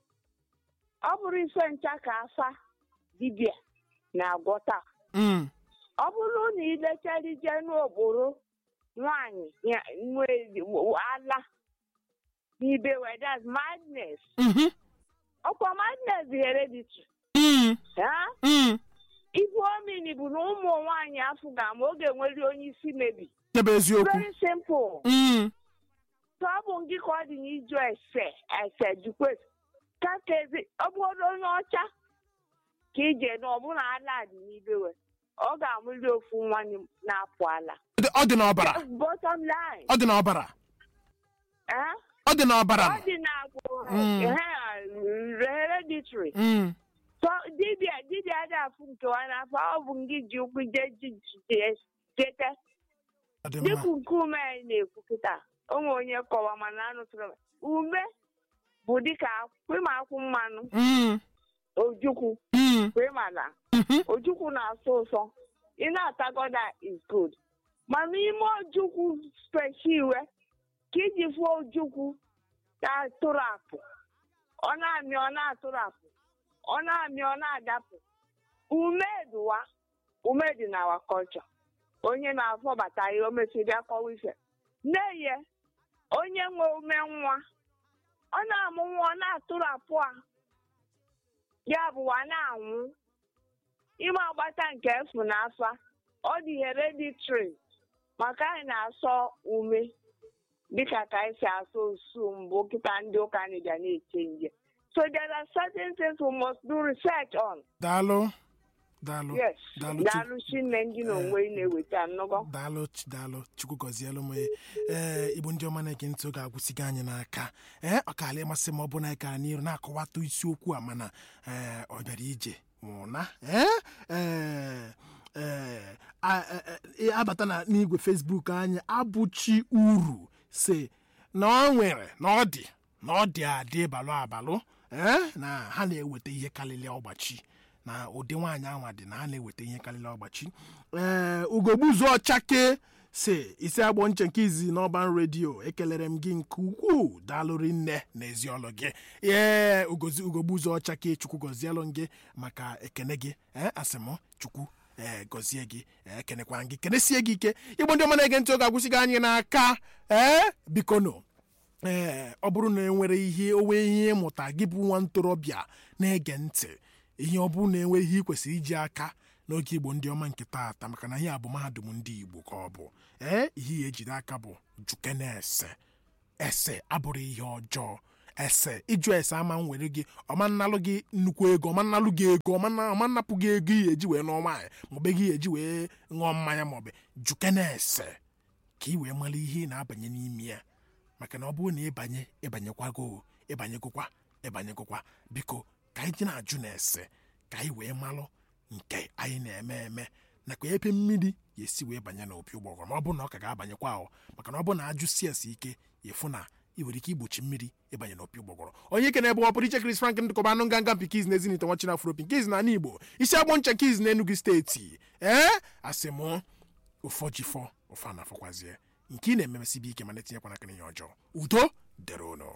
Ọ bụrụ ife ncha ka afa dibịa na-agwọta. Mm, Ọ bụrụ na ilechara ije n'okporo nwaanyị ya nwe ala n'ibe wedas madness. mhm, Ọkwa madness dị hereditary. mm, Ha? mm. Ife omini bụ na ụmụ nwaanyị afọ ga ma oge nwere onye isi mebi. Nke bụ eziokwu Very simple. Mm, So ọ bụ ngị ka ọ dị n'ijụ ese ese jukwe kakezi ọ bụrụ onye ọcha ka ije na ọbụna ala dị n'ibewe ọ ga-amụli ofu nwa na-apụ ala ọ dị- ọ dị n'ọbara bottom line ọ dị n'ọbara eh? ọ dị n'ọbara ọ dị na Mm. hereditary Mm, so dibịa dibịa dị afụ nkewa n'afọ ọ bụ ngị ji ụkwụ je ji ji- jete ọ dị mma dịka nkume anyị na-ekwu kịta onwe onye kọwa mana anụtụrụ m. ume bụ dịka kwema akwụ mmanụ Mm, ojukwu mm, kwemala mhm. ojukwu na-asọ ụsọ ị na-atagoda is good mana ime ojukwu spechi iwe ka iji fụọ ojukwu na-atụrụ apụ ọ na-amị ọ na-atụrụ apụ ọ na-amị ọ na-adapụ umeduwa umedi na our culture onye na-afọbata ihe o mesịrị akọwa ife n'eye onye nwe ume nwa ọ na-amụ nwa ọ na-atụrapụ a ya bụwa na-anwụ ime agbata nke efu na afa ọ dị hereditary maka anyị na-asọ ume dịka ka anyị si asọ osu mbụ kịta ndị ụka anyị bịa na-eche nje so there are certain things we must do research on daalụ daalụ yes daalụ Chi- daalụ chinne ndị na onwe ị na-eweta nnọgọ daalụ Ch- daalụ chukwu gọzielu m ee igbo ndị ọma na-ege ntị oge agwụsịgo anyị n'aka ee ọ kaala ịmasị m ọ bụ na anyị kara n'iru na-akọwata isiokwu a mana ee ọ bịara ije nwụna ee ee ee a- e- e- abata na n'igwe fesbuk anyị abụchi uru si na ọ nwere na ọ dị na ọ dị adị balụ abalụ ee na ha na-eweta ihe karịrị ọgbachi na ụdị nwaanyị anwa dị na ha na-eweta ihe karịrị ọgbachi ee ugogbuzu ọchake si isi agbọ nche nke izi n'ọban redio ekelere m gị nke ukwuu daalụrị nne na ezi ọlụ gị ee ugozi ugogbuzu ọchake chukwu gọzielụ gị maka ekene gị ee asị m chukwu ee gọzie gị ee kenekwa gị kenesie gị ike igbo ndị ọma na-ege ntị oge agwụsịghị anyị n'aka ee bikono ee ọ bụrụ na enwere ihe owe ihe ịmụta gị bụ nwa ntorobịa na-ege ntị ihe ọ bụrụ na enwe ihe ị kwesịrị iji aka n'oge igbo ndị ọma nke taata maka na ihe a bụ mahadum ndị igbo ka ọ bụ ee ihe ya ejide aka bụ juke na ese ese abụrụ ihe ọjọọ ese ịjụ ese ama m were gị ọma nnalụ gị nnukwu ego ọma nnalụ gị ego ọma nna- ọma nnapụ gị ego ihe eji wee nụọ nwaanyị maọbụ ego ihe eji wee ṅụọ mmanya maọbụ juke na ese ka ị wee mara ihe ị na-abanye n'ime ya maka na ọ bụrụ na ịbanye ịbanyekwago ịbanyegokwa ịbanyegokwa biko ka anyị ji na-ajụ na ese ka anyị wee malụ nke anyị na-eme eme nakwa ebe mmiri ga-esi wee banye n'opi ụgbọgọrọ ma ọ bụrụ na ọ ka ga-abanyekwa ahụ maka na ọ bụrụ na ajụsi ese ike ịfụ na ị nwere ike igbochi mmiri ịbanye n'opi ụgbọgọrọ onye ike na-ebe ọpụrụ iche Chris Frank ndịkọba anụ nganga mpikiz na ezinite nwachina afropi nkiz na ala Igbo isi agbọ ncha nkiz na Enugu steeti ee asị mụ ụfọ jifọ ụfọ na-afọkwazie nke ị na-ememesibi ike mana etinyekwana aka n'ihe ọjọọ udo dere ụnụ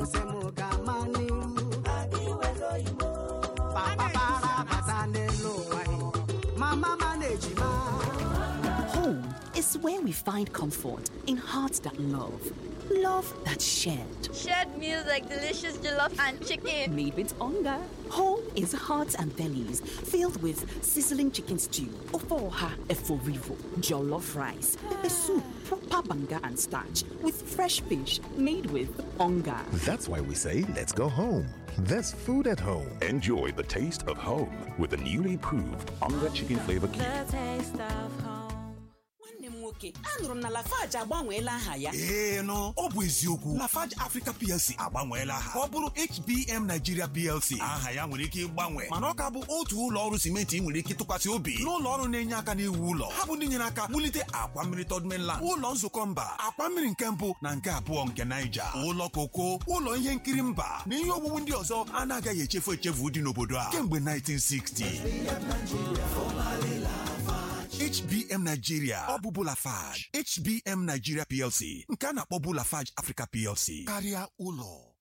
Home is where we find comfort in hearts that love, love that's shared. Shared meals like delicious jollof and chicken. Made with hunger. Home is hearts and bellies filled with sizzling chicken stew, ofoha eforivo, jollof rice, pepper soup, proper banga and starch, with fresh fish made with hunger. That's why we say, let's go home. There's food at home. Enjoy the taste of home with the newly improved Onga Chicken Flavor Cube. taste of home. nwanne m nwoke anụrụ m na lafaji agbanweela aha ya ee nụ ọ bụ eziokwu lafarge africa plc agbanweela aha ka ọ bụrụ hbm nigeria plc aha ya nwere ike ịgbanwe mana ọ ka bụ otu ụlọ ọrụ simenti ị nwere ike tụkwasị obi n'ụlọ ọrụ na-enye aka n'iwu ụlọ ha bụ ndị nyere aka wulite akwa mmiri third mainland ụlọ nzukọ mba akwa mmiri nke mbụ na nke abụọ nke naija ụlọ koko ụlọ ihe nkiri mba na ihe owuwu ndị ọzọ anaghị echefu echefu dị n'obodo a kemgbe 1960 HBM Nigeria ọ bụ Bulafage HBM Nigeria PLC nke a na-akpọ Bulafage Africa PLC karịa ụlọ